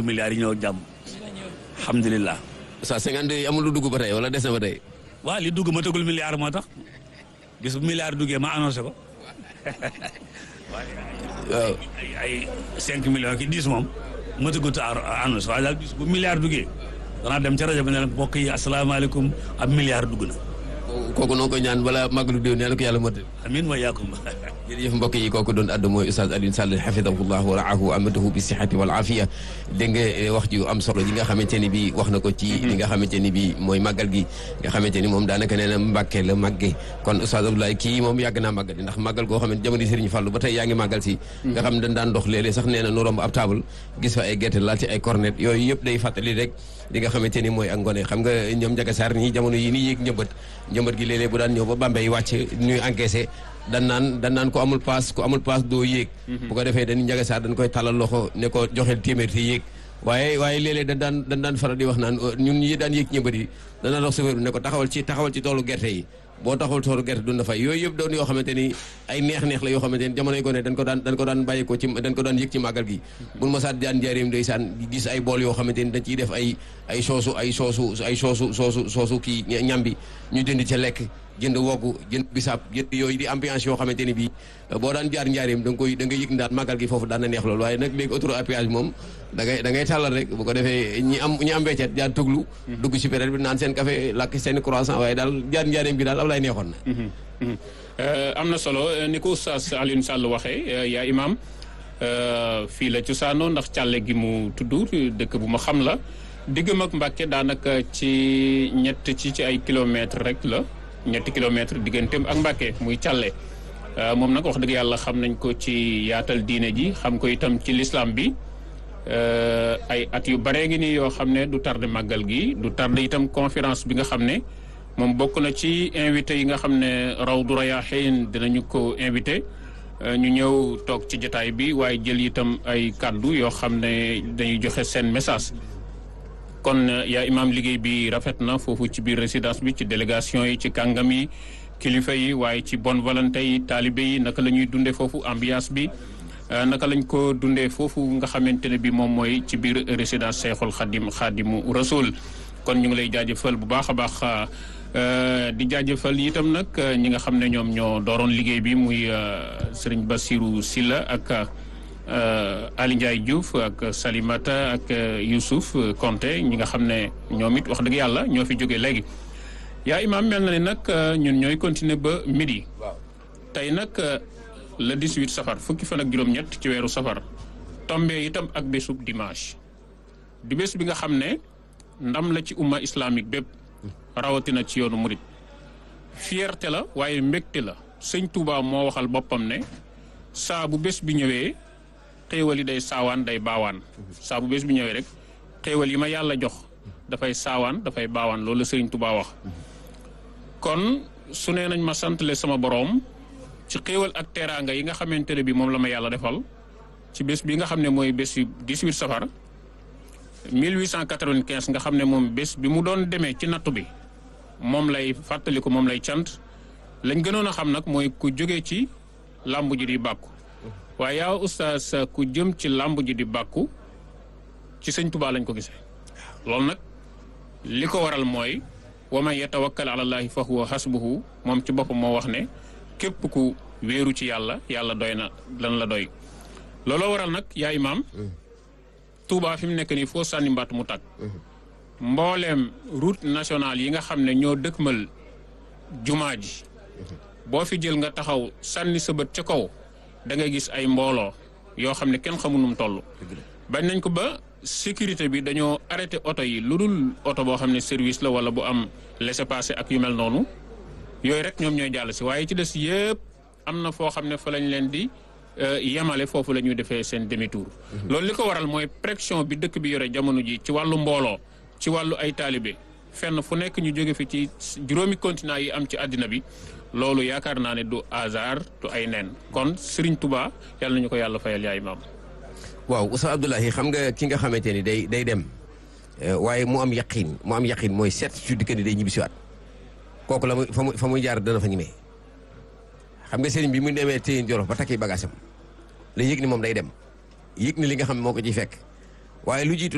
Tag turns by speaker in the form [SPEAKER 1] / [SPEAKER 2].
[SPEAKER 1] milliards yi ñëw ak jàmm alhamdulilah
[SPEAKER 2] sa cinquante yi amul lu dugg ba tey wala des na ba tey
[SPEAKER 1] waaw li dugg ma tëgul milliard moo tax bis bu milliard duggee ma annoncé ko
[SPEAKER 2] waaw
[SPEAKER 1] ay ay cinq millions ki dix moom ma tëggut a annoncé waaye daal bis bu milliard duggee danaa dem ca rajo bi ne leen mbokk yi asalaamaaleykum ab milliard dugg na
[SPEAKER 2] kooku noo koy ñaan bala màggalu déw nee na ko yàlla motal
[SPEAKER 1] amin wa yaakum
[SPEAKER 2] jërëjëf mbokk yi kooku doon addu mooy Oustaz Alioune Sall xafidahullah wa raahu amadahu bi sihati wal afiya dégg nga wax ju am solo yi nga xamante ni bi wax na ko ci li nga xamante ni bi mooy màggal gi nga xamante ni moom daanaka nee na Mbàkke la màgge kon Oustaz Abdoulaye kii moom yàgg naa màggal ndax màggal goo xamante jamono Serigne Fallou ba tey yaa ngi màggal si nga xam ne dañ daan dox léeg-léeg sax nee na nu romb ab table gis fa ay gerte laal ci ay cornet yooyu yëpp day fàttali rek li nga xamante ni mooy ak ngone xam nga ñoom Njaga Saar ñii jamono yi nii yéeg njëmbat njëmbat gi léeg-léeg bu daan ñëw ba Bambey wàcc ñuy encaissé dan naan dan naan ko amul paas ko amul paas doo yéeg bu ko defee dañu Njaga Saar dañ koy talal loxo ne ko joxeel téeméer te yéeg waaye waaye léeg-léeg dañ daan dañ daan faral di wax naan ñun ñi daan yéeg ñëmbat yi dana dox chauffeur bi ne ko taxawal ci taxawal ci toolu gerte yi boo taxawal toolu gerte dun dafay yooyu yëpp doon yoo xamante ni ay neex-neex la yoo xamante ni jamonoy gone dañ ko daan dañ ko daan bàyyi ko ci dañ ko daan yëg ci màggal gi buñ ma saat daan njaareem ndeysaan gis ay bool yoo xamante ni dañ ciy def ay ay soosu ay soosu ay soosu soosu soosu kii ñambi ñu jënd ca lekk jënd woggu jënd bisaab jënd yooyu di ambiance yoo xamante ni bii boo daan jaar njaareem da nga koy da nga yëg ndaat màggal gi foofu daan na neex loolu waaye nag léegi autoroute à péage moom da ngay da ngay tàllal rek bu ko defee ñi am ñi am weccet jaar tuglu dugg ci période bi naan seen café lakk seen croissant waaye daal jaar njaareem bi daal ab lay neexoon na
[SPEAKER 3] am na solo ni ko Oustaz Alioune Sall waxee yaa imaam fii la cosaanoo ndax càlle gi mu tudd dëkk bu ma xam la diggam ak Mbàkke daanaka ci ñett ci ci ay kilomètres rek la ñetti kilomètres digganteem ak Mbàkke muy càlle moom nag wax dëgg yàlla xam nañ ko ci yaatal diine ji xam ko itam ci lislaam bi ay at yu baree ngi nii yoo xam ne du tardé màggal gi du tardé itam conférence bi nga xam ne moom bokk na ci invité yi nga xam ne Rawdu Rayaahiin dinañu ko invité ñu ñëw toog ci jotaay bi waaye jël itam ay kàddu yoo xam ne dañuy joxe seen message kon yaa imaam liggéey bi rafet na foofu ci biir résidence bi ci délégation yi ci kàngam yi kilifa yi waaye ci bonne volonté yi taalibe yi naka la ñuy dundee foofu ambiance bi naka lañ ko dundee foofu nga xamante ne bi moom mooy ci biir résidence Cheikhul Khadim Khadimu Rasoul kon ñu ngi lay jaajëfal bu baax a baax di jaajëfal itam nag ñi nga xam ne ñoom ñoo dooroon liggéey bi muy sëriñ Bassirou Silla ak Ali Ndiaye Diouf ak Salimata ak Youssouf Konté ñi nga xam ne ñoom it wax dëgg yàlla ñoo fi jógee léegi yaa imaam mel na ni nag ñun ñooy continuer ba midi tey nag le 18 safar fukki fan ak juróom-ñett ci weeru safar tombé itam ak bésub dimanche di bés bi nga xam ne ndam la ci umma islamique bépp rawatina ci yoonu murit fierté la waaye mbégte la sëñ Touba moo waxal boppam ne saa bu bés bi ñëwee xéewal yi day saawaan day baawaan saa bu bés bi ñëwee rek xéewal yi ma yàlla jox dafay saawaan dafay baawaan loolu la sëriñ Touba wax kon su nee nañ ma santale sama boroom ci xéewal ak teraanga yi nga xamante ne bi moom la ma yàlla defal ci bés bi nga xam ne mooy bés yu 18 safar 1895 nga xam ne moom bés bi mu doon demee ci nattu bi moom lay fàttaliku moom lay cant lañ gënoon a xam nag mooy ku jóge ci làmb ji di bàkku waaye yaa oustaz ku jëm ci làmb ji di bàkku ci sëñ Tuubaa lañ ko gisee loolu nag li ko waral mooy wa man yatawakkal ala llaahi fa huwa hasbuhu moom ci boppam moo wax ne képp ku wéeru ci yàlla yàlla doy na lan la doy looloo waral nag yaa imaam Touba fi mu nekk nii foo sànni mbaat mu tàkk mbooleem route nationale yi nga xam ne ñoo dëkkmal jumaa ji boo fi jël nga taxaw sànni sa bët ca kaw da ngay gis ay mbooloo yoo xam ne kenn xamul nu mu toll. bañ nañ ko ba sécurité bi dañoo arrêté oto yi lu dul oto boo xam ne service la wala bu am laissez-passer ak yu mel noonu yooyu rek ñoom ñooy jàll si waaye ci des yëpp am na foo xam ne fa lañ leen di. yemale foofu la ñuy defee seen demi tour loolu li ko waral mooy pression bi dëkk bi yore jamono ji ci wàllu mbooloo ci wàllu ay taalibe fenn fu nekk ñu jóge fi ci juróomi continent yi am ci àddina bi loolu yaakaar naa ne du hasard du ay nen kon Serigne Touba yàlla nañu ko yàlla fayal yaay maam.
[SPEAKER 2] waaw Oustaz Abdoulaye xam nga ki nga xamante ni day day dem waaye mu am yaqin mu am yaqin mooy certitude que ni day ñibbisiwaat kooku la muy fa muy fa muy jaar dana fa ñemee xam nga sëriñ bi mu demee téyin jorof ba takki bagaasam la yëg ni moom day dem yëg ni li nga xam moo ko ciy fekk waaye lu jiitu